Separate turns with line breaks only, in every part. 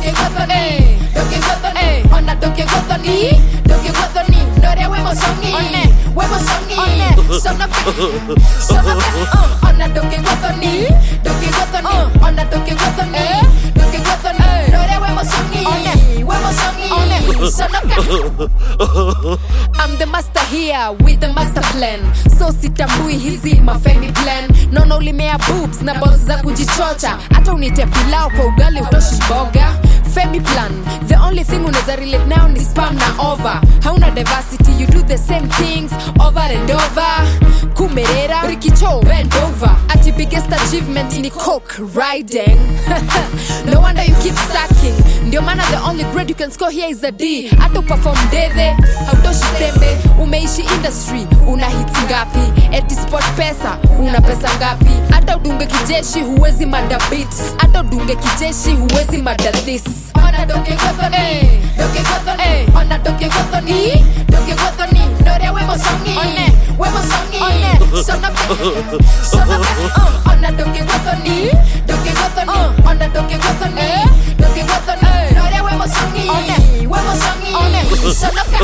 doke gothoni doke gothoni ona doke gothoni doke gothoni noria we mosongi
One.
we mosongi
One.
sonoka sonoka uh, ona doke gothoni doke gothoni
Uh.
ona doke gothoni
Eh.
doke gothoni
Eh.
noria we mosongi
One.
we mosongi
One.
sonoka
I'm the master here with the master plan so sitambui hizi mafemi plan naona ulimea boobs na balls za kujichocha hata unite pilau kwa ugali utoshi boga femi plan the only thing unaweza relate nayo ni spam na over hauna diversity you do the same things over and over kumerera rikicho bend over ati biggest achievement ni coke riding no wonder you keep sucking ndio maana the only grade you can score here is a d hata uperform deve hautoshi sembe umeishi industry una hits ngapi eti sport pesa una pesa ngapi hata udunge kijeshi huwezi mada beat hata udunge kijeshi huwezi mada this
ona doke gothoni
Eh.
doke gothoni
Eh.
ona doke gothoni doke gothoni noria we mosongi
One.
we mosongi
One.
sonoka sonoka uh, ona doke gothoni doke gothoni
Uh.
ona doke gothoni
Eh.
doke gothoni
Eh.
noria we mosongi
One.
we mosongi
One.
sonoka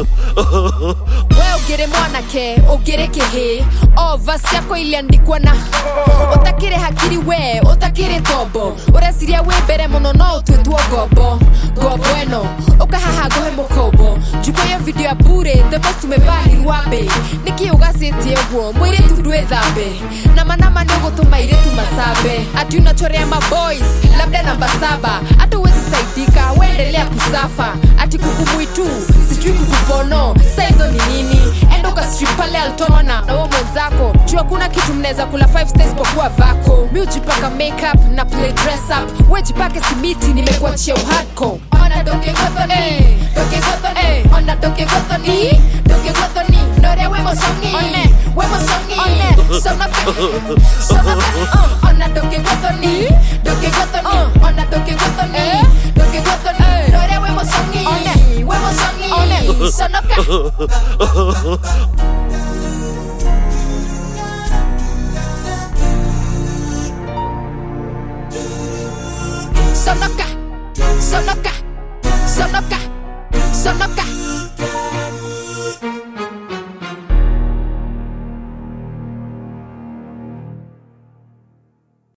we ugere mwanake ugere kehe o vasi yako iliandikwa na utakire hakiri we utakire tombo ureciria wi mbere muno no utwitwo ngombo ngombo eno ukahaha nguhe mukombo njuko yo video ya bure the most umebahirwa mbe niki ugacitie guo mwiritu ndwithambe namanama ni ugutuma iritu masambe ati unachorea maboys labda namba saba hata uwezi saidika wendelea kusafa ati kukumwitu sijui kukupono saizo ni nini enda ukastrip pale altona na uo mwenzako juu hakuna kitu mnaweza kula 5 stays pokuwa vako mi ujipaka makeup na play dress up wejipake simiti nimekuachia uhadco
ona doke gothoni
Eh.
doke gothoni
Eh.
ona doke gothoni doke gothoni noria we mosongi
One.
we mosongi
One.
sonoka sonoka uh, ona doke gothoni doke gothoni
Uh.
ona doke gothoni
Eh.
doke gothoni
Eh.
noria we mosongi
One.
we mosongi
One.
sonoka sonoka sonoka sonoka sonoka